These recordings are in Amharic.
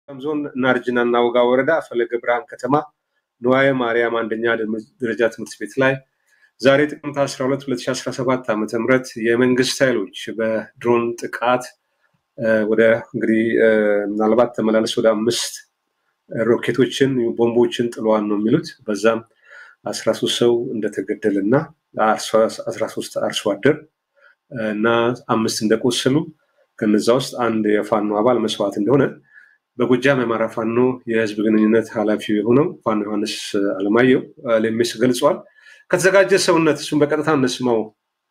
ዞን ናርጅና እናውጋ ወረዳ ፈለገ ብርሃን ከተማ ንዋየ ማርያም አንደኛ ደረጃ ትምህርት ቤት ላይ ዛሬ ጥቅምት 12 2017 ዓ ም የመንግስት ኃይሎች በድሮን ጥቃት ወደ እንግዲህ ምናልባት ተመላለስ ወደ አምስት ሮኬቶችን ቦምቦችን ጥለዋል ነው የሚሉት። በዛም አስራ ሶስት ሰው እንደተገደለ እና አስራ ሶስት አርሶ አደር እና አምስት እንደቆሰሉ ከነዛ ውስጥ አንድ የፋኖ አባል መስዋዕት እንደሆነ በጎጃም የአማራ ፋኖ የህዝብ ግንኙነት ኃላፊ የሆነው ፋኖ ዮሐንስ አለማየሁ ሌሜስ ገልጿል። ከተዘጋጀ ሰውነት እሱን በቀጥታ እንስማው።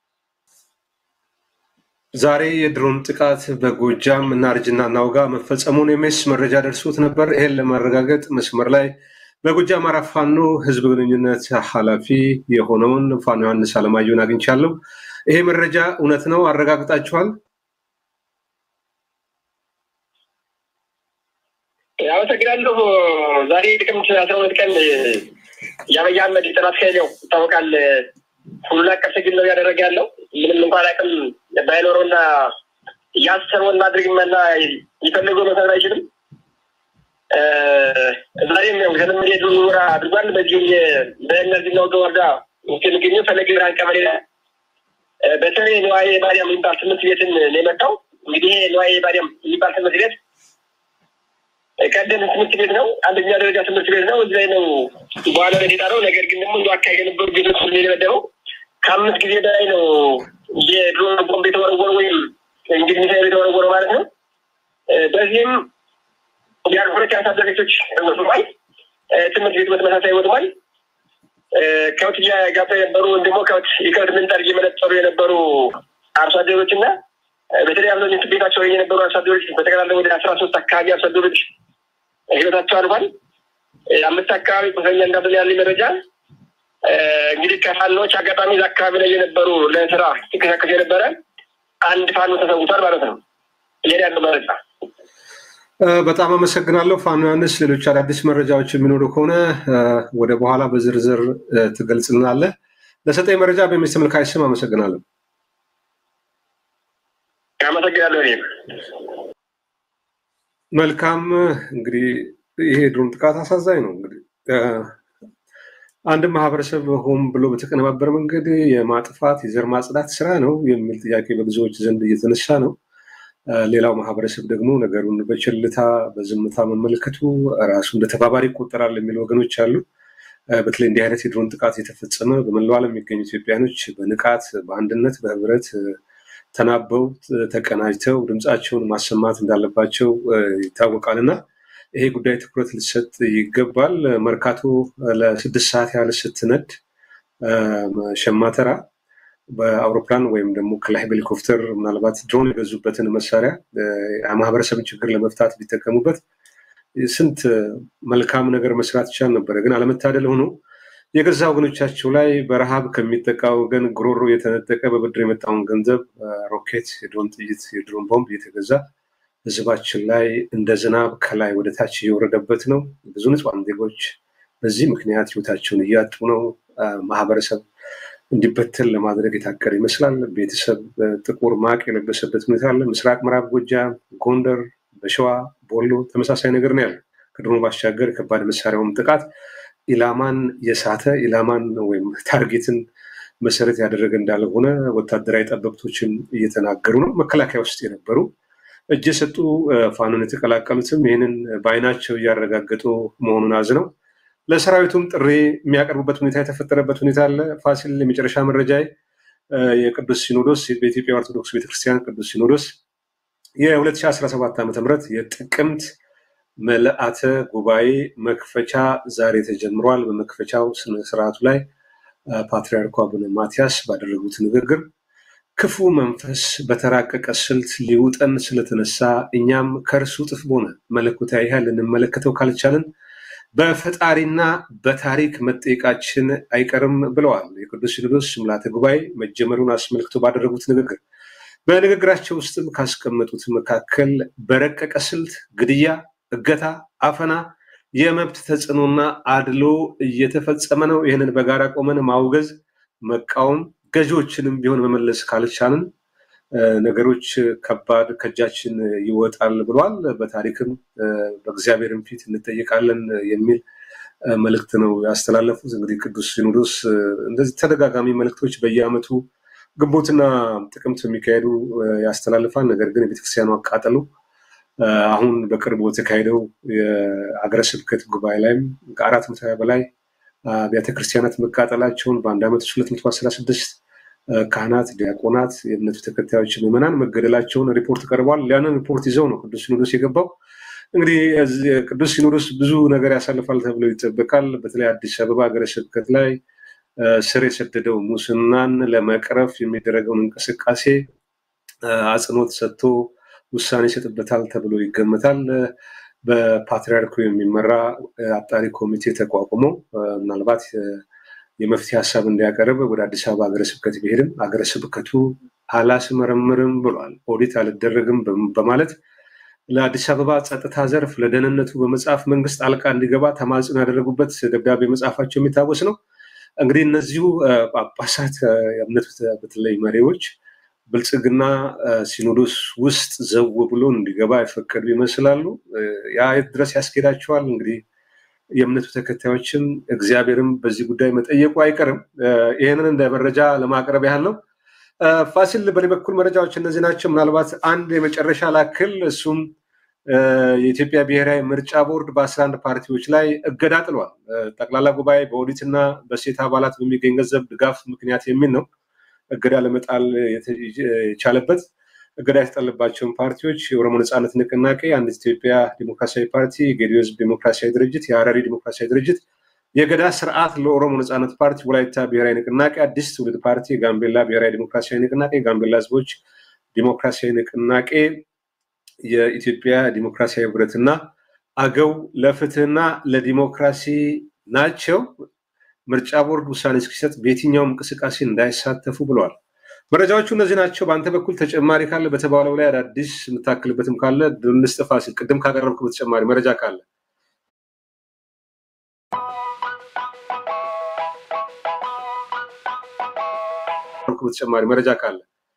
ዛሬ የድሮን ጥቃት በጎጃም እናርጅና እናውጋ መፈጸሙን የሜስ መረጃ ደርሶት ነበር። ይሄን ለማረጋገጥ መስመር ላይ በጎጃም አማራ ፋኖ ህዝብ ግንኙነት ኃላፊ የሆነውን ፋኖ ዮሐንስ አለማየሁን አግኝቻለሁ። ይሄ መረጃ እውነት ነው? አረጋግጣችኋል? አመሰግናለሁ። ዛሬ ጥቅምት አስራ ሁለት ቀን የአብይ አህመድ የጥናት ኃይል ያው ይታወቃል ሁሉን አቀፍ ትግል ነው እያደረገ ያለው ምንም እንኳን አቅም ባይኖረውና ያሰበውን ማድረግ መና የፈለገው መሰረት አይችልም። ዛሬም ያው የተለመደ የድሮን ወረራ አድርጓል። በዚህ በእነዚህ ነው ወረዳ ውስጥ የሚገኘው ፈለገ ብርሃን ቀበሌ በተለይ ነዋይ ማርያም የሚባል ትምህርት ቤትን ነው የመጣው። እንግዲህ ነዋይ ማርያም የሚባል ትምህርት ቤት ቀደም ትምህርት ቤት ነው። አንደኛ ደረጃ ትምህርት ቤት ነው። እዚህ ላይ ነው በኋላ ላይ የጣለው። ነገር ግን ደግሞ እንደ አካባቢ የነበሩ ቤቶች የደበደበው ከአምስት ጊዜ በላይ ነው የድሮን ቦምብ የተወረወረ ወይም እንግዲህ ሚሳይል የተወረወረው ማለት ነው። በዚህም የሁለት የአርሶ አደር ቤቶች ወድሟል። ትምህርት ቤቱ በተመሳሳይ ወድሟል። ከብት እያጋጡ የነበሩ ወይም ደግሞ ከብት የከብት ምንጠር እየመነጠሩ የነበሩ አርሶ አደሮች እና በተለይ አብዛኞቹ ቤታቸው የነበሩ አርሶ አደሮች በጠቅላላ ወደ አስራ ሶስት አካባቢ አርሶ አደሮች ህይወታቸው አልፏል። አምስት አካባቢ ቁስለኛ እንዳለ ያለ መረጃ እንግዲህ ከፋኖች አጋጣሚ እዛ አካባቢ ላይ የነበሩ ለስራ ሲንቀሳቀስ የነበረ አንድ ፋኖ ተሰውቷል ማለት ነው። ይሄን ያለው መረጃ በጣም አመሰግናለሁ ፋኖ ዮሐንስ። ሌሎች አዳዲስ መረጃዎች የሚኖሩ ከሆነ ወደ በኋላ በዝርዝር ትገልጽልናለህ። ለሰጠኝ መረጃ በሚስ ተመልካች ስም አመሰግናለሁ። አመሰግናለሁ። እኔም መልካም እንግዲህ ይሄ ድሮን ጥቃት አሳዛኝ ነው። እንግዲህ አንድ ማህበረሰብ ሆን ብሎ በተቀነባበረ መንገድ የማጥፋት የዘር ማጽዳት ስራ ነው የሚል ጥያቄ በብዙዎች ዘንድ እየተነሳ ነው። ሌላው ማህበረሰብ ደግሞ ነገሩን በችልታ በዝምታ መመልከቱ ራሱ እንደ ተባባሪ ይቆጠራል የሚሉ ወገኖች አሉ። በተለይ እንዲህ አይነት የድሮን ጥቃት የተፈጸመ በመላው ዓለም የሚገኙ ኢትዮጵያኖች በንቃት በአንድነት በህብረት ተናበው ተቀናጅተው ድምፃቸውን ማሰማት እንዳለባቸው ይታወቃል እና ይሄ ጉዳይ ትኩረት ሊሰጥ ይገባል። መርካቶ ለስድስት ሰዓት ያህል ስትነድ ሸማተራ በአውሮፕላን ወይም ደግሞ ከላይ ሄሊኮፕተር ምናልባት ድሮን የገዙበትን መሳሪያ የማህበረሰብን ችግር ለመፍታት ቢጠቀሙበት ስንት መልካም ነገር መስራት ይቻል ነበረ። ግን አለመታደል ሆኖ የገዛ ወገኖቻቸው ላይ በረሃብ ከሚጠቃ ወገን ጉሮሮ የተነጠቀ በብድር የመጣውን ገንዘብ ሮኬት፣ የድሮን ጥይት፣ የድሮን ቦምብ እየተገዛ ህዝባችን ላይ እንደ ዝናብ ከላይ ወደ ታች እየወረደበት ነው። ብዙ ንጹሐን ዜጎች በዚህ ምክንያት ህይወታቸውን እያጡ ነው። ማህበረሰብ እንዲበተን ለማድረግ የታቀደ ይመስላል። ቤተሰብ ጥቁር ማቅ የለበሰበት ሁኔታ አለ። ምስራቅ ምዕራብ ጎጃም፣ ጎንደር፣ በሸዋ ቦሎ ተመሳሳይ ነገር ነው ያለው። ከድሮን ባሻገር ከባድ መሳሪያውም ጥቃት ኢላማን የሳተ ኢላማን ወይም ታርጌትን መሰረት ያደረገ እንዳልሆነ ወታደራዊ ጠበብቶችን እየተናገሩ ነው። መከላከያ ውስጥ የነበሩ እጅ የሰጡ ፋኖን የተቀላቀሉትም ይህንን በአይናቸው እያረጋገጡ መሆኑን አዝነው ለሰራዊቱም ጥሪ የሚያቀርቡበት ሁኔታ የተፈጠረበት ሁኔታ አለ። ፋሲል የመጨረሻ መረጃ የቅዱስ ሲኖዶስ በኢትዮጵያ ኦርቶዶክስ ቤተክርስቲያን ቅዱስ ሲኖዶስ የ2017 ዓ ም የጥቅምት መልአተ ጉባኤ መክፈቻ ዛሬ ተጀምሯል። በመክፈቻው ስነስርዓቱ ላይ ፓትርያርኩ አቡነ ማትያስ ባደረጉት ንግግር ክፉ መንፈስ በተራቀቀ ስልት ሊውጠን ስለተነሳ እኛም ከእርሱ ጥፍ በሆነ መለኮታዊ ኃይል ልንመለከተው ካልቻልን በፈጣሪና በታሪክ መጠየቃችን አይቀርም ብለዋል። የቅዱስ ሲኖዶስ ምልዓተ ጉባኤ መጀመሩን አስመልክቶ ባደረጉት ንግግር በንግግራቸው ውስጥም ካስቀመጡት መካከል በረቀቀ ስልት ግድያ፣ እገታ፣ አፈና፣ የመብት ተጽዕኖና አድሎ እየተፈጸመ ነው። ይህንን በጋራ ቆመን ማውገዝ፣ መቃወም ገዢዎችንም ቢሆን መመለስ ካልቻልን ነገሮች ከባድ ከእጃችን ይወጣል ብሏል። በታሪክም በእግዚአብሔርም ፊት እንጠይቃለን የሚል መልእክት ነው ያስተላለፉት። እንግዲህ ቅዱስ ሲኖዶስ እንደዚህ ተደጋጋሚ መልእክቶች በየዓመቱ ግንቦትና ጥቅምት የሚካሄዱ ያስተላልፋል። ነገር ግን የቤተክርስቲያኑ አቃጠሉ አሁን በቅርቡ በተካሄደው የአገረ ስብከት ጉባኤ ላይም ከአራት መቶ በላይ አብያተ ክርስቲያናት መቃጠላቸውን በአንድ ዓመት ውስጥ ሁለት መቶ አስራ ስድስት ካህናት፣ ዲያቆናት፣ የእምነቱ ተከታዮች ምዕመናን መገደላቸውን ሪፖርት ቀርቧል። ያንን ሪፖርት ይዘው ነው ቅዱስ ሲኖዶስ የገባው። እንግዲህ ቅዱስ ሲኖዶስ ብዙ ነገር ያሳልፋል ተብሎ ይጠበቃል። በተለይ አዲስ አበባ ሀገረ ስብከት ላይ ስር የሰደደው ሙስናን ለመቅረፍ የሚደረገውን እንቅስቃሴ አጽንኦት ሰጥቶ ውሳኔ ይሰጥበታል ተብሎ ይገመታል። በፓትሪያርኩ የሚመራ አጣሪ ኮሚቴ ተቋቁሞ ምናልባት የመፍትሄ ሀሳብ እንዲያቀርብ ወደ አዲስ አበባ ሀገረ ስብከት ቢሄድም ሀገረ ስብከቱ አላስመረምርም ብሏል። ኦዲት አልደረግም በማለት ለአዲስ አበባ ጸጥታ ዘርፍ ለደህንነቱ በመጽሐፍ መንግስት ጣልቃ እንዲገባ ተማጽኖ ያደረጉበት ደብዳቤ መጽሐፋቸው የሚታወስ ነው። እንግዲህ እነዚሁ ጳጳሳት የእምነቱ በተለይ መሪዎች ብልጽግና ሲኖዶስ ውስጥ ዘው ብሎ እንዲገባ የፈቀዱ ይመስላሉ። ያ የት ድረስ ያስኬዳቸዋል? እንግዲህ የእምነቱ ተከታዮችም እግዚአብሔርም በዚህ ጉዳይ መጠየቁ አይቀርም። ይህንን እንደ መረጃ ለማቅረብ ያህል ነው። ፋሲል፣ በኔ በኩል መረጃዎች እነዚህ ናቸው። ምናልባት አንድ የመጨረሻ ላክል፣ እሱም የኢትዮጵያ ብሔራዊ ምርጫ ቦርድ በአስራ አንድ ፓርቲዎች ላይ እገዳ ጥሏል። ጠቅላላ ጉባኤ በኦዲትና በሴት አባላት በሚገኝ ገንዘብ ድጋፍ ምክንያት የሚል ነው እገዳ ለመጣል የቻለበት እገዳ የተጣለባቸውን ፓርቲዎች የኦሮሞ ነፃነት ንቅናቄ፣ አንድ ኢትዮጵያ ዲሞክራሲያዊ ፓርቲ፣ የጌዲዮ ህዝብ ዲሞክራሲያዊ ድርጅት፣ የሀረሪ ዲሞክራሲያዊ ድርጅት፣ የገዳ ስርዓት ለኦሮሞ ነፃነት ፓርቲ፣ ወላይታ ብሔራዊ ንቅናቄ፣ አዲስ ትውልድ ፓርቲ፣ የጋምቤላ ብሔራዊ ዲሞክራሲያዊ ንቅናቄ፣ የጋምቤላ ህዝቦች ዲሞክራሲያዊ ንቅናቄ፣ የኢትዮጵያ ዲሞክራሲያዊ ህብረትና አገው ለፍትህና ለዲሞክራሲ ናቸው። ምርጫ ቦርድ ውሳኔ እስኪሰጥ በየትኛውም እንቅስቃሴ እንዳይሳተፉ ብለዋል። መረጃዎቹ እነዚህ ናቸው። በአንተ በኩል ተጨማሪ ካለ በተባለው ላይ አዳዲስ የምታክልበትም ካለ ልስጥፋ ሲል ቅድም ካቀረብክ በተጨማሪ መረጃ ካለ በተጨማሪ መረጃ ካለ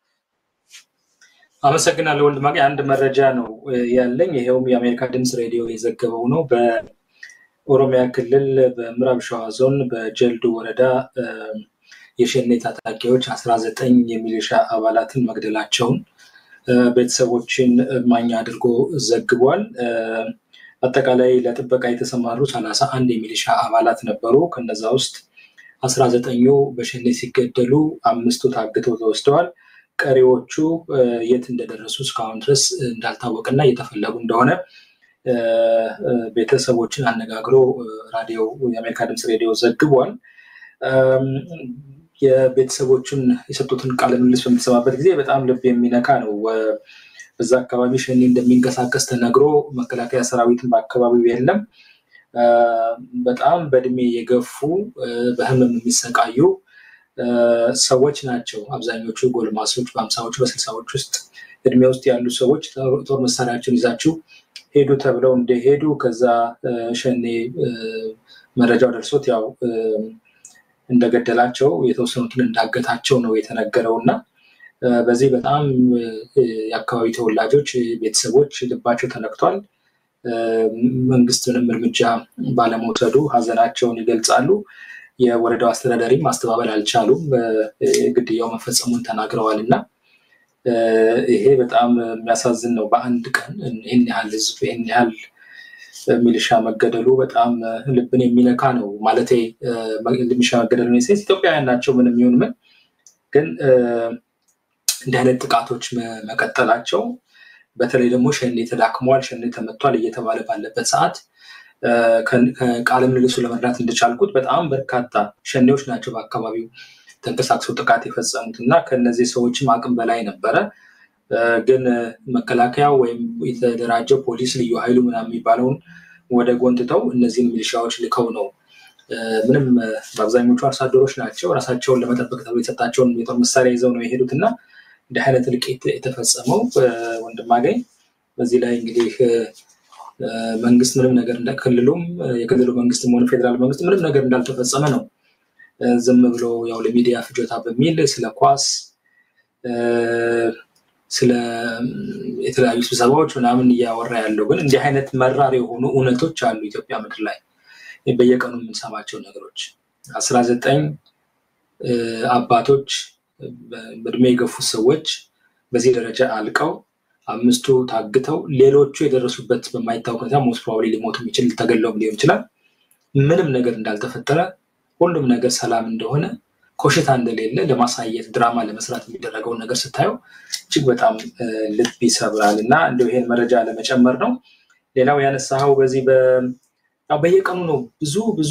አመሰግናለሁ ወንድማገ። አንድ መረጃ ነው ያለኝ። ይሄውም የአሜሪካ ድምፅ ሬዲዮ የዘገበው ነው። በኦሮሚያ ክልል በምዕራብ ሸዋ ዞን በጀልዱ ወረዳ የሸኔ ታጣቂዎች አስራ ዘጠኝ የሚሊሻ አባላትን መግደላቸውን ቤተሰቦችን እማኝ አድርጎ ዘግቧል። አጠቃላይ ለጥበቃ የተሰማሩ ሰላሳ አንድ የሚሊሻ አባላት ነበሩ። ከነዛ ውስጥ አስራ ዘጠኙ በሸኔ ሲገደሉ አምስቱ ታግተው ተወስደዋል። ቀሪዎቹ የት እንደደረሱ እስካሁን ድረስ እንዳልታወቀና እየተፈለጉ እንደሆነ ቤተሰቦችን አነጋግሮ ራዲዮ የአሜሪካ ድምፅ ሬዲዮ ዘግቧል። የቤተሰቦቹን የሰጡትን ቃለ ምልልስ በምትሰማበት ጊዜ በጣም ልብ የሚነካ ነው። በዛ አካባቢ ሸኔ እንደሚንቀሳቀስ ተነግሮ መከላከያ ሰራዊትን በአካባቢው የለም። በጣም በእድሜ የገፉ በህመም የሚሰቃዩ ሰዎች ናቸው። አብዛኞቹ ጎልማሶች በአምሳዎቹ በስልሳዎች ውስጥ እድሜ ውስጥ ያሉ ሰዎች ጦር መሳሪያቸውን ይዛችሁ ሄዱ ተብለው እንደሄዱ ከዛ ሸኔ መረጃው ደርሶት ያው እንደገደላቸው የተወሰኑትን እንዳገታቸው ነው የተነገረው እና በዚህ በጣም የአካባቢ ተወላጆች ቤተሰቦች ልባቸው ተነክቷል። መንግስት ምንም እርምጃ ባለመውሰዱ ሀዘናቸውን ይገልጻሉ። የወረዳው አስተዳዳሪም ማስተባበል አልቻሉም። ግድያው መፈጸሙን ተናግረዋል እና ይሄ በጣም የሚያሳዝን ነው። በአንድ ቀን ይህን ያህል ህዝብ ይህን ያህል ሚሊሻ መገደሉ በጣም ልብን የሚነካ ነው። ማለት ሚሊሻ መገደሉ ሴት ኢትዮጵያውያን ናቸው ምንም ይሁን ምን፣ ግን እንዲህ አይነት ጥቃቶች መቀጠላቸው በተለይ ደግሞ ሸኔ ተዳክሟል፣ ሸኔ ተመቷል እየተባለ ባለበት ሰዓት ከቃለ ምልልሱ ለመረዳት እንደቻልኩት በጣም በርካታ ሸኔዎች ናቸው በአካባቢው ተንቀሳቅሰው ጥቃት የፈጸሙት እና ከነዚህ ሰዎችም አቅም በላይ ነበረ። ግን መከላከያ ወይም የተደራጀው ፖሊስ ልዩ ኃይሉ ምናምን የሚባለውን ወደ ጎን ትተው እነዚህን ሚሊሻዎች ልከው ነው ምንም በአብዛኞቹ አርሶ አደሮች ናቸው ራሳቸውን ለመጠበቅ ተብሎ የተሰጣቸውን የጦር መሳሪያ ይዘው ነው የሄዱት እና እንዲህ አይነት እልቂት የተፈጸመው ወንድማገኝ በዚህ ላይ እንግዲህ መንግስት ምንም ነገር ክልሉም የክልሉ መንግስትም ሆነ ፌዴራል መንግስት ምንም ነገር እንዳልተፈጸመ ነው ዝም ብሎ ያው ለሚዲያ ፍጆታ በሚል ስለ ኳስ ስለ የተለያዩ ስብሰባዎች ምናምን እያወራ ያለው ግን እንዲህ አይነት መራር የሆኑ እውነቶች አሉ ኢትዮጵያ ምድር ላይ በየቀኑ የምንሰማቸው ነገሮች አስራ ዘጠኝ አባቶች በእድሜ የገፉ ሰዎች በዚህ ደረጃ አልቀው አምስቱ ታግተው ሌሎቹ የደረሱበት በማይታወቅ ሁኔታ ሞስት ፕሮባብሊ ሊሞቱ የሚችል ተገለውም ሊሆን ይችላል። ምንም ነገር እንዳልተፈጠረ ሁሉም ነገር ሰላም እንደሆነ ኮሽታ እንደሌለ ለማሳየት ድራማ ለመስራት የሚደረገውን ነገር ስታየው እጅግ በጣም ልብ ይሰብራል እና እንደው ይሄን መረጃ ለመጨመር ነው። ሌላው ያነሳኸው በዚህ በየቀኑ ነው ብዙ ብዙ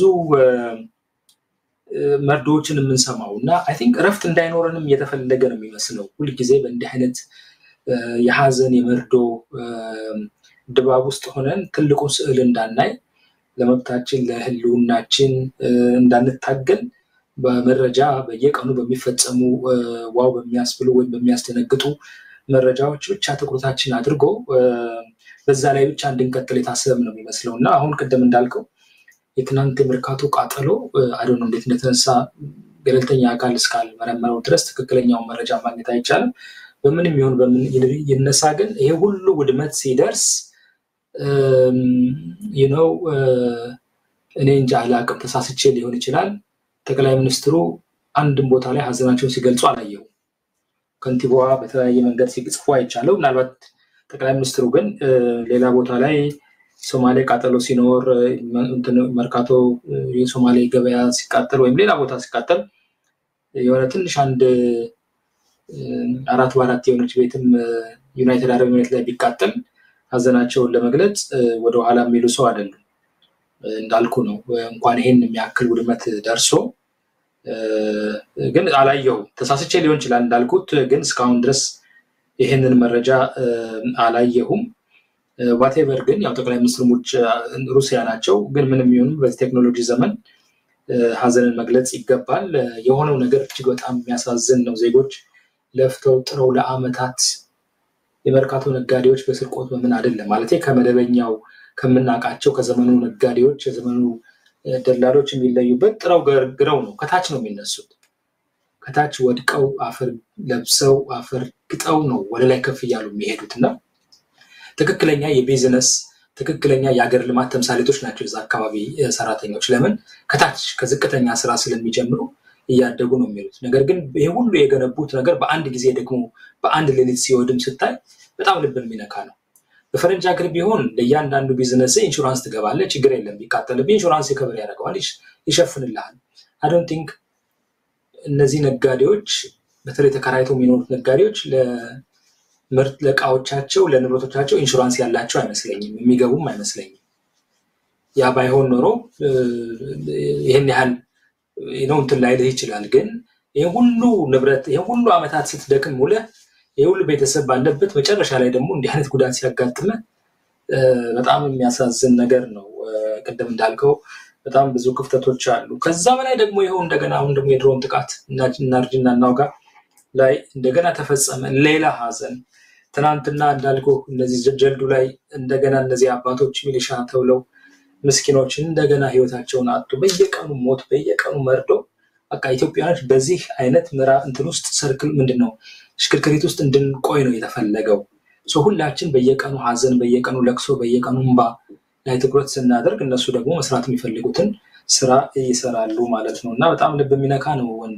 መርዶዎችን የምንሰማው እና አይ ቲንክ እረፍት እንዳይኖረንም እየተፈለገ ነው የሚመስለው ሁልጊዜ በእንዲህ አይነት የሀዘን የመርዶ ድባብ ውስጥ ሆነን ትልቁን ስዕል እንዳናይ ለመብታችን ለህልውናችን እንዳንታገል በመረጃ በየቀኑ በሚፈጸሙ ዋው በሚያስብሉ ወይም በሚያስደነግጡ መረጃዎች ብቻ ትኩረታችን አድርጎ በዛ ላይ ብቻ እንድንቀጥል የታሰበም ነው የሚመስለው እና አሁን ቅድም እንዳልከው የትናንት የመርካቶ ቃጠሎ አደ እንዴት እንደተነሳ ገለልተኛ አካል እስካልመረመረው ድረስ ትክክለኛውን መረጃ ማግኘት አይቻልም። በምንም ይሁን በምን ይነሳ ግን ይሄ ሁሉ ውድመት ሲደርስ ነው እኔ እንጃ አላቅም፣ ተሳስቼ ሊሆን ይችላል። ጠቅላይ ሚኒስትሩ አንድም ቦታ ላይ ሀዘናቸውን ሲገልጹ አላየው። ከንቲባዋ በተለያየ መንገድ ሲጽፉ አይቻለው። ምናልባት ጠቅላይ ሚኒስትሩ ግን ሌላ ቦታ ላይ ሶማሌ ቃጠሎ ሲኖር መርካቶ የሶማሌ ገበያ ሲቃጠል ወይም ሌላ ቦታ ሲቃጠል የሆነ ትንሽ አንድ አራት በአራት የሆነች ቤትም ዩናይትድ አረብ ኤሚሬት ላይ ቢቃጠል ሀዘናቸውን ለመግለጽ ወደኋላ የሚሉ ሰው አይደሉም። እንዳልኩ ነው። እንኳን ይሄን የሚያክል ውድመት ደርሶ ግን አላየሁም። ተሳስቼ ሊሆን ይችላል እንዳልኩት፣ ግን እስካሁን ድረስ ይሄንን መረጃ አላየሁም። ዋቴቨር ግን ያው ጠቅላይ ሚኒስትር ውጭ ሩሲያ ናቸው። ግን ምንም ይሁን በዚህ ቴክኖሎጂ ዘመን ሀዘንን መግለጽ ይገባል። የሆነው ነገር እጅግ በጣም የሚያሳዝን ነው። ዜጎች ለፍተው ጥረው ለአመታት የመርካቶ ነጋዴዎች በስርቆት በምን አይደለም ማለት ከመደበኛው ከምናውቃቸው ከዘመኑ ነጋዴዎች የዘመኑ ደላሎች የሚለዩበት ጥረው ግረው ነው። ከታች ነው የሚነሱት። ከታች ወድቀው አፈር ለብሰው አፈር ግጠው ነው ወደ ላይ ከፍ እያሉ የሚሄዱት እና ትክክለኛ የቢዝነስ ትክክለኛ የሀገር ልማት ተምሳሌቶች ናቸው የዛ አካባቢ ሰራተኞች። ለምን ከታች ከዝቅተኛ ስራ ስለሚጀምሩ እያደጉ ነው የሚሉት። ነገር ግን ይህ ሁሉ የገነቡት ነገር በአንድ ጊዜ ደግሞ በአንድ ሌሊት ሲወድም ስታይ በጣም ልብን የሚነካ ነው። በፈረንጅ ሀገር ቢሆን ለእያንዳንዱ ቢዝነስ ኢንሹራንስ ትገባለህ፣ ችግር የለም ቢቃጠልብህ ኢንሹራንስ ይከበር ያደርገዋል፣ ይሸፍንልሃል። አዶንት ቲንክ እነዚህ ነጋዴዎች በተለይ ተከራይተው የሚኖሩት ነጋዴዎች ለምርት ለእቃዎቻቸው ለንብረቶቻቸው ኢንሹራንስ ያላቸው አይመስለኝም፣ የሚገቡም አይመስለኝም። ያ ባይሆን ኖሮ ይህን ያህል ነው እንትን ላይልህ ይችላል። ግን ይህ ሁሉ ንብረት ይህ ሁሉ ዓመታት ስትደክም ውለህ ይህ ሁሉ ቤተሰብ ባለበት መጨረሻ ላይ ደግሞ እንዲህ አይነት ጉዳት ሲያጋጥመ በጣም የሚያሳዝን ነገር ነው። ቅድም እንዳልከው በጣም ብዙ ክፍተቶች አሉ። ከዛ በላይ ደግሞ ይኸው እንደገና አሁን ደግሞ የድሮን ጥቃት እናርጅና እናውጋ ላይ እንደገና ተፈጸመ። ሌላ ሀዘን ትናንትና እንዳልከው እነዚህ ጀልዱ ላይ እንደገና እነዚህ አባቶች ሚሊሻ ተብለው ምስኪኖች እንደገና ህይወታቸውን አጡ። በየቀኑ ሞት፣ በየቀኑ መርዶ። በቃ ኢትዮጵያኖች በዚህ አይነት ምራ እንትን ውስጥ ሰርክል ምንድን ነው ሽክርክሪት ውስጥ እንድንቆይ ነው የተፈለገው። ሁላችን በየቀኑ ሀዘን፣ በየቀኑ ለቅሶ፣ በየቀኑ እንባ ላይ ትኩረት ስናደርግ እነሱ ደግሞ መስራት የሚፈልጉትን ስራ ይሰራሉ ማለት ነው እና በጣም ልብ የሚነካ ነው ወንዴ።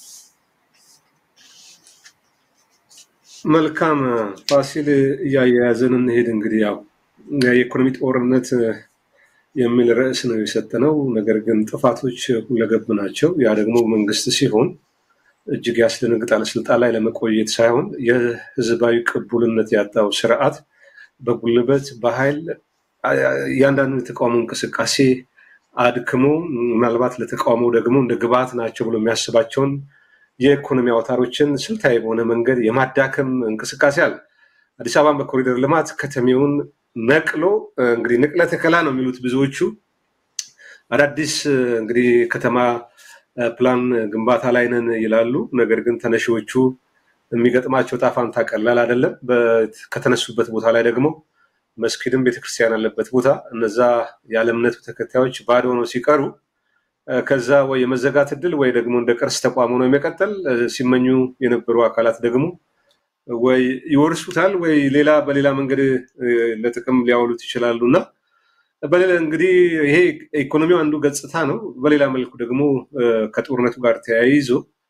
መልካም ፋሲል፣ እያያያዘን እንሄድ። እንግዲህ ያው የኢኮኖሚ ጦርነት የሚል ርዕስ ነው የሰጠነው። ነገር ግን ጥፋቶች ሁለገብ ናቸው። ያ ደግሞ መንግስት ሲሆን እጅግ ያስደነግጣል። ስልጣን ላይ ለመቆየት ሳይሆን የህዝባዊ ቅቡልነት ያጣው ስርዓት በጉልበት በኃይል እያንዳንዱ የተቃውሞ እንቅስቃሴ አድክሞ ምናልባት ለተቃውሞ ደግሞ እንደ ግብዓት ናቸው ብሎ የሚያስባቸውን የኢኮኖሚ አውታሮችን ስልታዊ በሆነ መንገድ የማዳከም እንቅስቃሴ አለ። አዲስ አበባን በኮሪደር ልማት ከተሜውን ነቅሎ እንግዲህ ንቅለ ተከላ ነው የሚሉት ብዙዎቹ አዳዲስ እንግዲህ ከተማ ፕላን ግንባታ ላይ ነን ይላሉ። ነገር ግን ተነሺዎቹ የሚገጥማቸው ጣፋንታ ቀላል አይደለም። ከተነሱበት ቦታ ላይ ደግሞ መስጊድም ቤተክርስቲያን ያለበት ቦታ እነዛ ያለ እምነቱ ተከታዮች ባዶ ሆነው ሲቀሩ ከዛ ወይ የመዘጋት እድል ወይ ደግሞ እንደ ቅርስ ተቋም ሆኖ የመቀጠል ሲመኙ የነበሩ አካላት ደግሞ ወይ ይወርሱታል ወይ ሌላ በሌላ መንገድ ለጥቅም ሊያውሉት ይችላሉ እና በሌላ እንግዲህ ይሄ ኢኮኖሚው አንዱ ገጽታ ነው። በሌላ መልኩ ደግሞ ከጦርነቱ ጋር ተያይዞ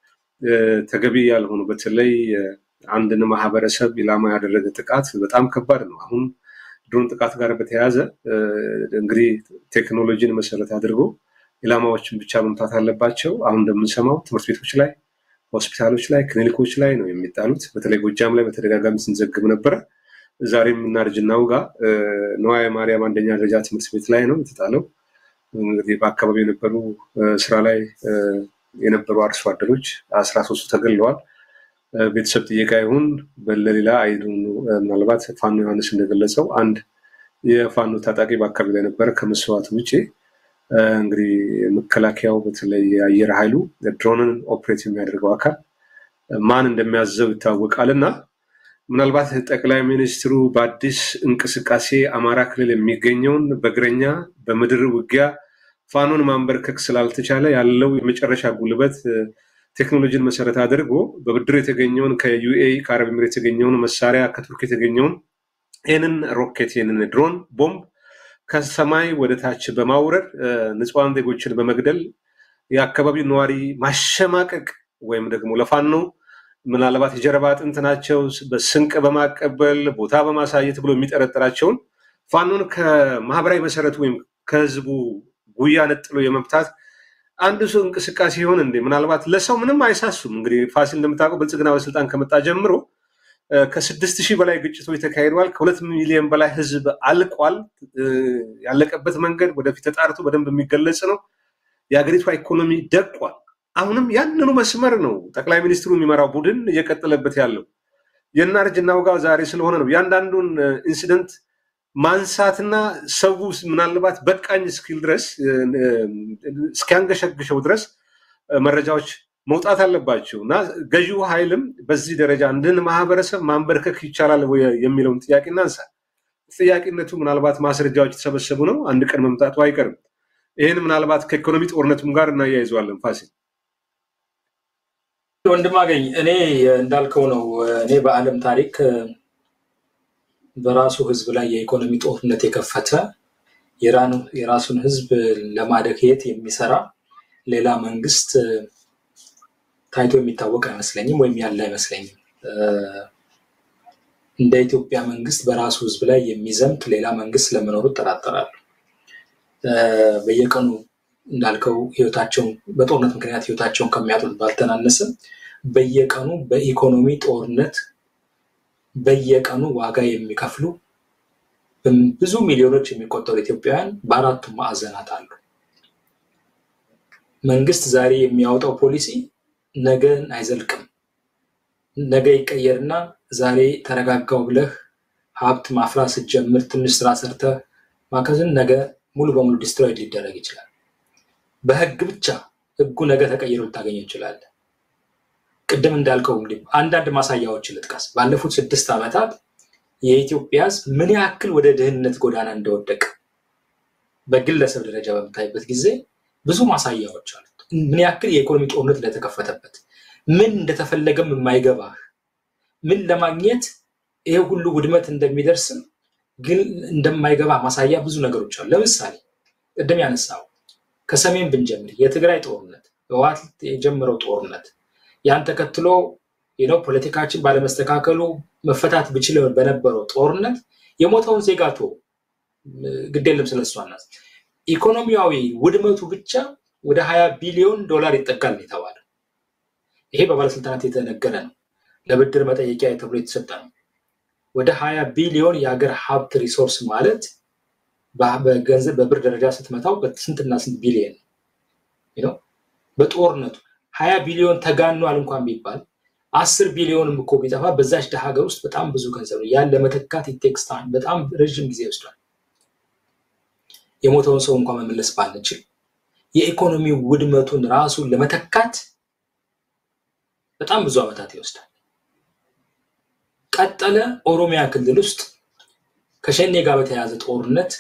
ተገቢ ያልሆኑ በተለይ አንድን ማህበረሰብ ኢላማ ያደረገ ጥቃት በጣም ከባድ ነው። አሁን ድሮን ጥቃት ጋር በተያያዘ እንግዲህ ቴክኖሎጂን መሰረት አድርጎ ኢላማዎችን ብቻ መምታት አለባቸው። አሁን እንደምንሰማው ትምህርት ቤቶች ላይ፣ ሆስፒታሎች ላይ፣ ክሊኒኮች ላይ ነው የሚጣሉት። በተለይ ጎጃም ላይ በተደጋጋሚ ስንዘግብ ነበረ። ዛሬም እናርጅናው ጋር ነዋየ ማርያም አንደኛ ደረጃ ትምህርት ቤት ላይ ነው የተጣለው። እንግዲህ በአካባቢው የነበሩ ስራ ላይ የነበሩ አርሶ አደሮች አስራ ሶስቱ ተገለዋል። ቤተሰብ ጥየቃ ይሁን ለሌላ አይዱ ምናልባት ፋኖ ዮሐንስ እንደገለጸው አንድ የፋኖ ታጣቂ በአካባቢ ላይ ነበረ። ከመስዋዕት ውጭ እንግዲህ መከላከያው በተለይ የአየር ኃይሉ ድሮንን ኦፕሬት የሚያደርገው አካል ማን እንደሚያዘው ይታወቃል እና ምናልባት ጠቅላይ ሚኒስትሩ በአዲስ እንቅስቃሴ አማራ ክልል የሚገኘውን በእግረኛ በምድር ውጊያ ፋኖን ማንበርከክ ስላልተቻለ ያለው የመጨረሻ ጉልበት ቴክኖሎጂን መሰረት አድርጎ በብድር የተገኘውን ከዩኤኢ ከአረብ ኤሚሬት የተገኘውን መሳሪያ ከቱርክ የተገኘውን ይህንን ሮኬት ይህንን ድሮን ቦምብ ከሰማይ ወደ ታች በማውረድ ንጹሐን ዜጎችን በመግደል የአካባቢው ነዋሪ ማሸማቀቅ ወይም ደግሞ ለፋኖ ምናልባት የጀርባ አጥንት ናቸው በስንቅ በማቀበል ቦታ በማሳየት ብሎ የሚጠረጥራቸውን ፋኖን ከማህበራዊ መሰረቱ ወይም ከህዝቡ ጉያ ነጥሎ የመምታት አንድ ሰው እንቅስቃሴ ይሆን እንዴ? ምናልባት ለሰው ምንም አይሳሱም። እንግዲህ ፋሲል እንደምታውቀው ብልጽግና በስልጣን ከመጣ ጀምሮ ከስድስት ሺህ በላይ ግጭቶች ተካሂደዋል። ከሁለት ሚሊዮን በላይ ህዝብ አልቋል። ያለቀበት መንገድ ወደፊት ተጣርቶ በደንብ የሚገለጽ ነው። የሀገሪቷ ኢኮኖሚ ደቋል። አሁንም ያንኑ መስመር ነው ጠቅላይ ሚኒስትሩ የሚመራው ቡድን እየቀጠለበት ያለው። የእናርጅና ውጋው ዛሬ ስለሆነ ነው ያንዳንዱን ኢንሲደንት ማንሳትና ሰው ምናልባት በቃኝ እስኪል ድረስ እስኪያንገሸግሸው ድረስ መረጃዎች መውጣት አለባቸው እና ገዢው ኃይልም በዚህ ደረጃ አንድን ማህበረሰብ ማንበርከክ ይቻላል የሚለውን ጥያቄ እናንሳ። ጥያቄነቱ ምናልባት ማስረጃዎች የተሰበሰቡ ነው። አንድ ቀን መምጣቱ አይቀርም። ይህን ምናልባት ከኢኮኖሚ ጦርነቱም ጋር እናያይዘዋለን። ፋሲል ወንድም አገኝ እኔ እንዳልከው ነው። እኔ በዓለም ታሪክ በራሱ ህዝብ ላይ የኢኮኖሚ ጦርነት የከፈተ የራሱን ህዝብ ለማደክየት የሚሰራ ሌላ መንግስት ታይቶ የሚታወቅ አይመስለኝም፣ ወይም ያለ አይመስለኝም። እንደ ኢትዮጵያ መንግስት በራሱ ህዝብ ላይ የሚዘምት ሌላ መንግስት ለመኖሩ እጠራጠራለሁ። በየቀኑ እንዳልከው ህይወታቸውን በጦርነት ምክንያት ህይወታቸውን ከሚያጡት ባልተናነስም በየቀኑ በኢኮኖሚ ጦርነት በየቀኑ ዋጋ የሚከፍሉ ብዙ ሚሊዮኖች የሚቆጠሩ ኢትዮጵያውያን በአራቱም ማዕዘናት አሉ። መንግስት ዛሬ የሚያወጣው ፖሊሲ ነገን አይዘልቅም። ነገ ይቀየርና ዛሬ ተረጋጋው ብለህ ሀብት ማፍራት ስትጀምር ትንሽ ስራ ሰርተህ ማከዝን ነገ ሙሉ በሙሉ ዲስትሮይድ ሊደረግ ይችላል። በህግ ብቻ ህጉ ነገ ተቀይሮ ልታገኘው ይችላል። ቅድም እንዳልከው እንግዲህ አንዳንድ ማሳያዎችን ልጥቀስ። ባለፉት ስድስት ዓመታት የኢትዮጵያ ህዝብ ምን ያክል ወደ ድህነት ጎዳና እንደወደቀ በግለሰብ ደረጃ በምታይበት ጊዜ ብዙ ማሳያዎች አሉት። ምን ያክል የኢኮኖሚ ጦርነት እንደተከፈተበት፣ ምን እንደተፈለገም የማይገባህ ምን ለማግኘት ይሄ ሁሉ ውድመት እንደሚደርስም ግን እንደማይገባ ማሳያ ብዙ ነገሮች አሉ። ለምሳሌ ቅድም ያነሳው ከሰሜን ብንጀምር የትግራይ ጦርነት ህወሓት የጀመረው ጦርነት ያን ተከትሎ ነው ፖለቲካችን ባለመስተካከሉ መፈታት ብችል በነበረው ጦርነት የሞተውን ዜጋ ቶ ግድ የለም ስለሱ አናት ኢኮኖሚያዊ ውድመቱ ብቻ ወደ ሀያ ቢሊዮን ዶላር ይጠጋል ነው የተባለው። ይሄ በባለስልጣናት የተነገረ ነው። ለብድር መጠየቂያ ተብሎ የተሰጠ ነው። ወደ ሀያ ቢሊዮን የሀገር ሀብት ሪሶርስ ማለት በገንዘብ በብር ደረጃ ስትመታው ስንትና ስንት ቢሊዮን ነው። በጦርነቱ ሀያ ቢሊዮን ተጋኗል እንኳን ቢባል አስር ቢሊዮንም እኮ ቢጠፋ በዛች ደሀ ሀገር ውስጥ በጣም ብዙ ገንዘብ ነው። ያን ለመተካት ኢቴክስ ታይም በጣም ረዥም ጊዜ ይወስዷል። የሞተውን ሰው እንኳን መመለስ ባንችል የኢኮኖሚ ውድመቱን ራሱን ለመተካት በጣም ብዙ ዓመታት ይወስዳል። ቀጠለ። ኦሮሚያ ክልል ውስጥ ከሸኔ ጋር በተያያዘ ጦርነት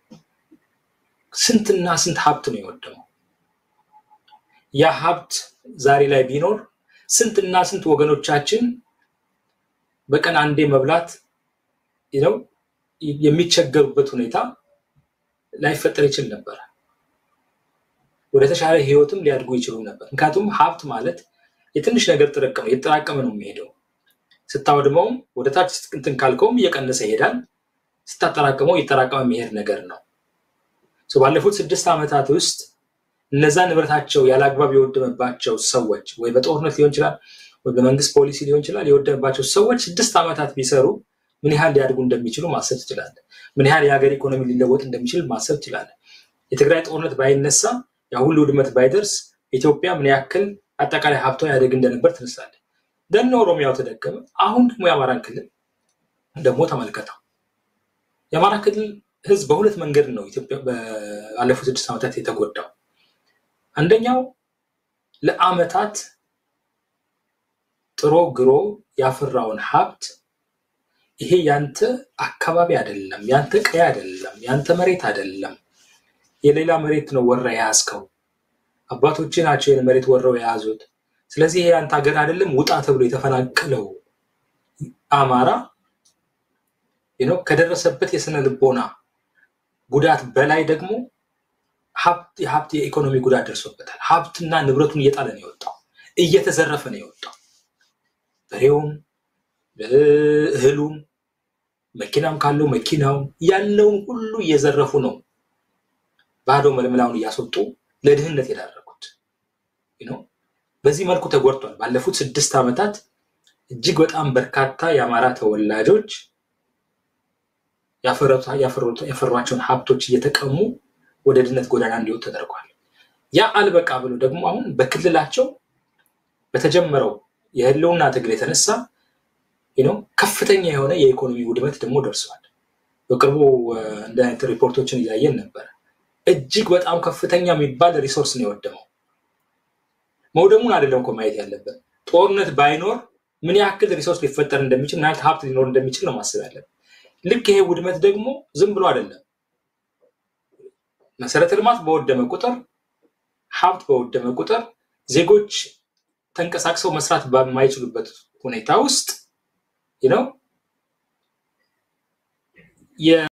ስንትና ስንት ሀብት ነው የወደመው። ያ ሀብት ዛሬ ላይ ቢኖር ስንትና ስንት ወገኖቻችን በቀን አንዴ መብላት ነው የሚቸገሩበት ሁኔታ ላይፈጠር ይችል ነበር። ወደ ተሻለ ህይወትም ሊያድጉ ይችሉ ነበር። ምክንያቱም ሀብት ማለት የትንሽ ነገር ጥርቅም ነው፣ የተጠራቀመ ነው የሚሄደው። ስታወድመውም ወደ ታች እንትን ካልከውም እየቀነሰ ይሄዳል። ስታጠራቅመው እየተጠራቀመ የሚሄድ ነገር ነው። ባለፉት ስድስት ዓመታት ውስጥ እነዛ ንብረታቸው ያለ አግባብ የወደመባቸው ሰዎች ወይ በጦርነት ሊሆን ይችላል ወይ በመንግስት ፖሊሲ ሊሆን ይችላል የወደመባቸው ሰዎች ስድስት ዓመታት ቢሰሩ ምን ያህል ሊያድጉ እንደሚችሉ ማሰብ ትችላለን። ምን ያህል የሀገር ኢኮኖሚ ሊለወጥ እንደሚችል ማሰብ ትችላለን። የትግራይ ጦርነት ባይነሳ ያ ሁሉ ውድመት ባይደርስ ኢትዮጵያ ምን ያክል አጠቃላይ ሀብቷ ያደግ እንደነበር ትነሳለች። ደነ ኦሮሚያው ተደገመ። አሁን ደግሞ የአማራን ክልል ደግሞ ተመልከተው። የአማራ ክልል ህዝብ በሁለት መንገድ ነው ኢትዮጵያ ባለፉት ስድስት ዓመታት የተጎዳው። አንደኛው ለአመታት ጥሮ ግሮ ያፈራውን ሀብት ይሄ ያንተ አካባቢ አይደለም፣ ያንተ ቀይ አይደለም፣ ያንተ መሬት አይደለም፣ የሌላ መሬት ነው ወራ የያዝከው። አባቶች ናቸው ይህን መሬት ወረው የያዙት። ስለዚህ ይሄ ያንተ ሀገር አይደለም፣ ውጣ ተብሎ የተፈናቀለው አማራ ነው ከደረሰበት የስነ ልቦና ጉዳት በላይ ደግሞ ሀብት የኢኮኖሚ ጉዳት ደርሶበታል። ሀብትና ንብረቱን እየጣለ ነው የወጣው፣ እየተዘረፈ ነው የወጣው። በሬውም እህሉም መኪናም ካለው መኪናው ያለውን ሁሉ እየዘረፉ ነው ባዶ መልመላውን እያስወጡ ለድህነት የዳረጉት። በዚህ መልኩ ተጎድቷል። ባለፉት ስድስት ዓመታት እጅግ በጣም በርካታ የአማራ ተወላጆች ያፈሯቸውን ሀብቶች እየተቀሙ ወደ ድህነት ጎዳና እንዲወጡ ተደርጓል። ያ አልበቃ ብሎ ደግሞ አሁን በክልላቸው በተጀመረው የህልውና ትግል የተነሳ ከፍተኛ የሆነ የኢኮኖሚ ውድመት ደግሞ ደርሷል። በቅርቡ እንደ አይነት ሪፖርቶችን እያየን ነበረ። እጅግ በጣም ከፍተኛ የሚባል ሪሶርስ ነው የወደመው። መውደሙን አይደለም እኮ ማየት ያለብን፣ ጦርነት ባይኖር ምን ያክል ሪሶርስ ሊፈጠር እንደሚችል ምን ያክል ሀብት ሊኖር እንደሚችል ነው ማሰብ ያለብን። ልክ ይሄ ውድመት ደግሞ ዝም ብሎ አይደለም። መሰረተ ልማት በወደመ ቁጥር፣ ሀብት በወደመ ቁጥር ዜጎች ተንቀሳቅሰው መስራት በማይችሉበት ሁኔታ ውስጥ ነው